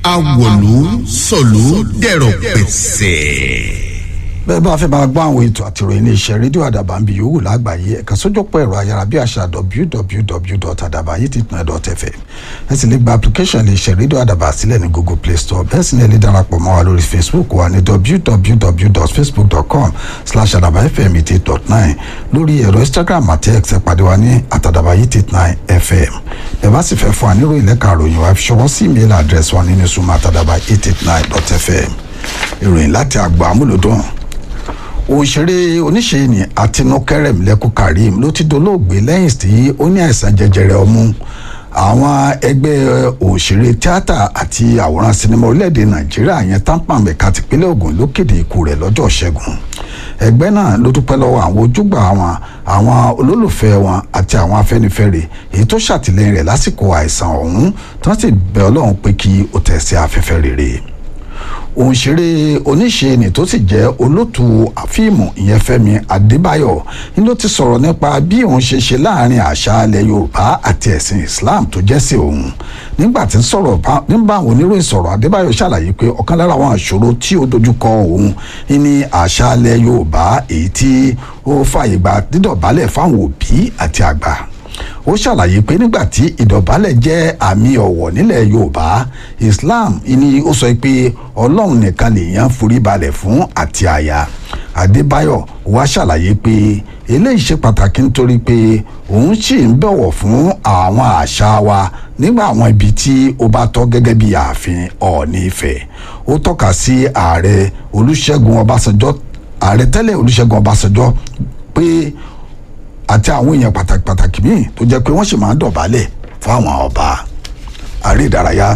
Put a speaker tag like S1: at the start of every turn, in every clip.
S1: awòlú sọ̀lú dẹ̀rọ̀ pẹ̀sẹ̀
S2: bẹ́ẹ̀ bá fẹ́ máa gbọ́ àwọn ètò àti ìròyìn iléeṣẹ́ rédíò àdàbà ń bi yòówù lágbàáyé ẹ̀ka sójúpọ̀ ẹ̀rọ ayárabíàṣá www.adabayetitun.fm ẹ sì lè gba application iléeṣẹ́ rédíò àdàbà sílẹ̀ ní google play store bẹ́ẹ̀ sì ni ẹ lè darapọ̀ mọ́ wa lórí facebook wa ní www.facebook.com slash adabayefm eighty eight dot nine lórí ẹ̀rọ instagram àti x ẹ pàdé wa ní atadabayetitun fm ẹ bá sì fẹ́ fún wa nírò ìlẹ́ka àròyìn wa fi ṣọwọ́ sí email address wa nínú suma atadabayetitun eight eight nine dot fm ìròyìn láti àgbà amúlòdùn òṣèré oníṣe ni àtinúkẹrẹm lẹkùn karim ló ti dolóògbé lẹ́yìn tí ó ní àìsàn jẹjẹrẹ ọmú àwọn ẹgbẹ́ òṣèré tíátà àti àwòrán sinimá orílẹ̀-èdè nàìjíríà yẹn tampan mẹ́ka tìpínlẹ̀ Ògùn ló kéde ikú rẹ̀ lọ́jọ́ ṣẹ́gun ẹgbẹ́ náà ló dúpẹ́ lọ́wọ́ àwọn ojúgbà wọn àwọn olólùfẹ́ wọn àti àwọn afẹ́nifẹ́re èyí tó ṣàtìlẹ́yìn rẹ̀ lásìkò àìsàn ọ̀hún tí wọ́n sì bẹ̀ ọlọ́run pé kí ó tẹ̀ sí afẹ́fẹ́ rere òǹṣeré oníṣe ni tó sì jẹ́ olótù àfíìmù ìyẹn Fẹ́mi Adébáyọ̀ ni ló ti sọ̀rọ̀ nípa bí òun ṣe ṣe láàrin àṣà ilẹ̀ Yorùbá àti ẹ̀sìn Islam tó jẹ́ sí òun nígbà tí ń sọ̀rọ̀ nígbà àwọn oníròyìn sọ̀rọ̀ Adébáyọ̀ ṣàlàyé pé ọ̀kan lára àwọn àṣòro tí ó dojúkọ òun ní àṣà ilẹ̀ Yorùbá èyí tí ó fàyè gba dídọ̀bálẹ̀ fáwọn òbí àti àgbà ó ṣàlàyé pé nígbà tí ìdọ̀bálẹ̀ jẹ́ àmì ọ̀wọ̀ nílẹ̀ yorùbá islam ni ó sọ pé ọlọ́run nìkan lèèyàn forí balẹ̀ fún àti àyà adébáyọ̀ wá ṣàlàyé pé eléyìí ṣe pàtàkì nítorí pé òun sì ń bọ̀wọ̀ fún àwọn àṣà wa nígbà àwọn ibi tí ó bá tọ́ gẹ́gẹ́ bí ààfin ọ̀ọ́ni ifẹ̀ ó tọ́ka sí ààrẹ olúṣẹ́gun ọbásanjọ́ ààrẹ tẹ́lẹ̀ olúṣẹ́gun ọbásanjọ́ pé àti àwọn èèyàn pàtàkì pàtàkì míì tó jẹ́ pé wọ́n sì máa ń dọ̀bálẹ̀ fún àwọn ọba àrí ìdárayá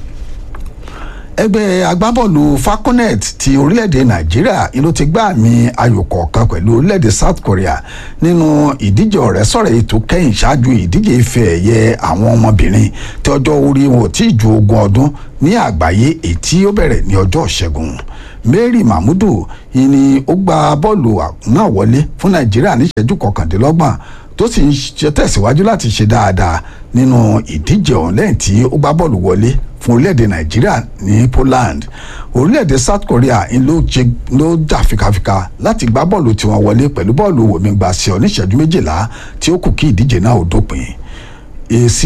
S2: ẹgbẹ́ agbábọ́ọ̀lù falconet ti orílẹ̀-èdè nàìjíríà ló ti gbá àmì ayò kọ̀ọ̀kan pẹ̀lú orílẹ̀-èdè south korea nínú ìdíje ọ̀rẹ́sọ̀rẹ́ ètò kẹ́yìn ṣáájú ìdíje ife ẹ̀yẹ àwọn ọmọbìnrin tí ọjọ́ orí wọn ò tí ì ju ogún ọdún ní àgbáyé èyí tí ó bẹ̀rẹ̀ ní ọjọ́ ìṣẹ́gun mary mahmudu ni ó gba bọ́ọ̀lù náà wọlé fún nàìjíríà ní ìṣẹ́jú kọkàndínlọ́gbọ̀n tó sì ń tẹ̀síwájú láti ṣe dáadáa nínú ìdíje ọ̀hún lẹ́yìn tí ó gbá bọ́ọ̀lù wọlé fún orílẹ̀-èdè nàìjíríà ní poland orílẹ̀-èdè south korea ló jà fikafika láti gbá bọ́ọ̀lù tiwọn wọlé pẹ̀lú bọ́ọ̀lù wòmígbà sí ọ níṣẹ́jú méjìlá tí ó kù kí ìdíje náà ó dópin èsì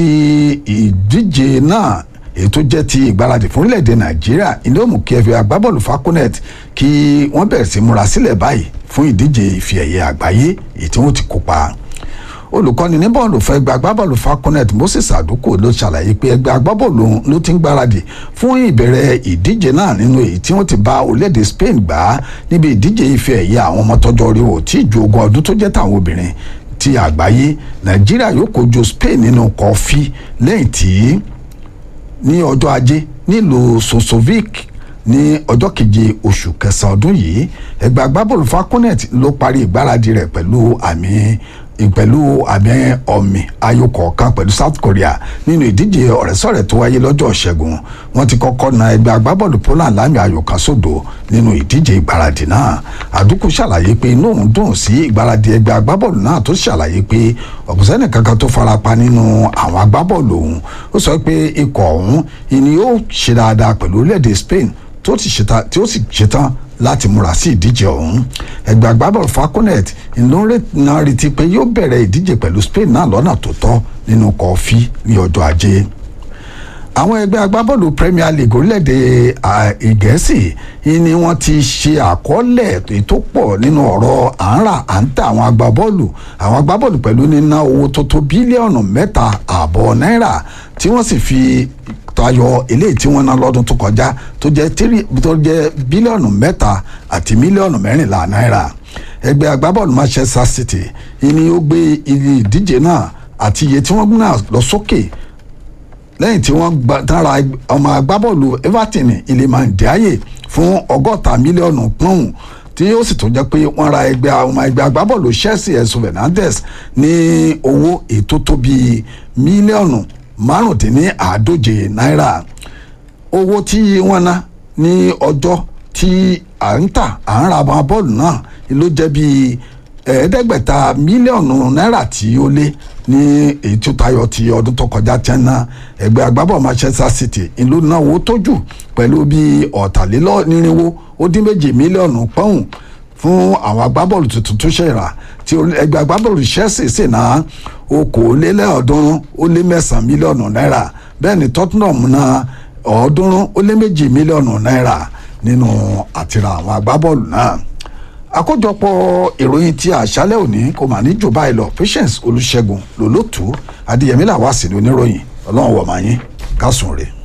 S2: ìdíje náà èyí tó jẹ́ ti ìgbáradì fún orílẹ̀-èdè nàìjíríà ilé òmù kí ẹfẹ agbábọ́ọ̀lù falconet kí wọ́n bẹ̀rẹ̀ sí múra sílẹ̀ báyìí fún ìdíje ìfi ẹ̀yẹ àgbáyé èyí tí wọ́n ti kópa olùkọ́ni ní bọ́ọ̀lù fún ẹgbẹ́ agbábọ́ọ̀lù falconet moses àdókò ló ṣàlàyé pé ẹgbẹ́ agbábọ́ọ̀lù ló ti ń gbáradì fún ìbẹ̀rẹ̀ ìdíje náà nínú èyí tí wọ́n ti bá orílẹ̀-èdè spain gbà á níbi ìdíje ife ẹ̀yẹ àwọn ọmọ tọ́jọ́ orí wò tí ju ogún ọdún tó jẹ́ tàwọn obìnrin ti àgbáyé nàìjíríà yóò kojú spain nínú kọfí lẹ́yìn tí ní ọjọ́ ajé nílùú sosovic ní ọjọ́ keje oṣù kẹsàn-án ọdún yìí ẹgbẹ́ agbábọ́ọ̀lù falconet ló parí ìgbáradì rẹ̀ pẹ̀lú àmì pẹ̀lú àmì ọ̀mì ayò kọ̀ọ̀kan pẹ̀lú south korea nínú ìdíje ọ̀rẹ́sọ̀rẹ́ tó wáyé lọ́jọ́ ṣẹ́gun wọ́n ti kọ́kọ́ na ẹgbẹ́ agbábọ́ọ̀lù poland lámì ayò kan sódò nínú ìdíje ìgbáradì náà àdúkù ṣàlàyé pé inú òun dùn sí ìgbáradì ẹgbẹ́ agbábọ́ọ̀lù náà tó ṣàlàyé pé ọ̀pọ̀sẹ́nì kankan tó farapa nínú àwọn agbábọ́ọ̀lù òun ó sọ pé ikọ̀ ọ̀hún ìní yóò ṣe dáadáa pẹ̀lú orílẹ̀-èdè spain tó sì ṣetán láti múra sí ìdíje ọ̀hún ẹgbẹ́ agbábọ́ọ̀lù falconet ló ń retí pé yóò bẹ̀rẹ̀ ìdíje pẹ̀lú spain náà lọ́nà tó tọ́ nínú kọfí ní ọjọ́ ajé àwọn ẹgbẹ́ agbábọ́ọ̀lù premier league orílẹ̀-èdè ìgẹ̀ẹ́sì ni wọ́n ti ṣe àkọọ́lẹ̀ tó pọ̀ nínú ọ̀rọ̀ à ń rà à ń tà àwọn agbábọ́ọ̀lù àwọn agbábọ́ọ̀lù pẹ̀lú níná owó tó tó bílíọ̀nù mẹ́ta ààbọ̀ náírà tí wọ́n sì fi tayọ eléyìí tí wọ́n ná lọ́dún tó kọjá tó jẹ́ tírí tó jẹ́ bílíọ̀nù mẹ́ta àti mílíọ̀nù mẹ́rìnlá náírà ẹgbẹ́ agbábọ́ọ̀lù manchester city ni ó gbé ìdíje náà àti iye tí wọ́n náà lọ sókè lẹ́yìn tí wọ́n dára ọmọ agbábọ́ọ̀lù everton iliman ndiaye fún ọgọ́ta mílíọ̀nù pọ́ùn tí ó sì tún jẹ́ pé wọ́n ra ẹgbẹ́ ọmọ ẹgbẹ́ agbábọ́ọ̀lù chelsea ẹ̀sùn fernandez ní owó ètò tó bíi mílíọ̀nù márùndínláàádóje náírà owó tí wọ́n ná ní ọjọ́ tí à ń tà à ń ra àwọn bọ́ọ̀lù náà ló jẹ́ bíi ẹ̀ẹ́dẹ́gbẹ̀ta mílíọ̀nù náírà tí ó lé ní èyí tó tayọ ti ọdún tó kọjá tí ń ná ẹgbẹ́ agbábọ̀ Manchester City ìlú náwó tó jù pẹ̀lú bíi ọ̀tàlélọ́nírínwó ó dín méjì mílíọ̀nù pọ́ùn fún àwọn agbábọ́ọ̀lù tuntun tó ṣẹ̀rà tí ẹgbẹ́ agbábọ́ọ̀lù Chelsea sì ná okòólélẹ́ọ̀ọ́dúnrún ó lé mẹ́sàn-án mílíọ̀nù náírà bẹ́ẹ̀ ni Tottenham ná ọ̀ọ́dúnrún ó lé méjì mílíọ̀nù náírà nínú àtìrà àwọn agbábọ́ọ̀lù náà àkójọpọ̀ ìròyìn tí àṣálẹ́ òní kò mà ní jù báyìí lọ Patience Olúṣẹ́gun lòlótú Adéyẹmí làwọn àsìlè oníròyìn ọlọ́run wọ̀ máa yín kásùn rèé.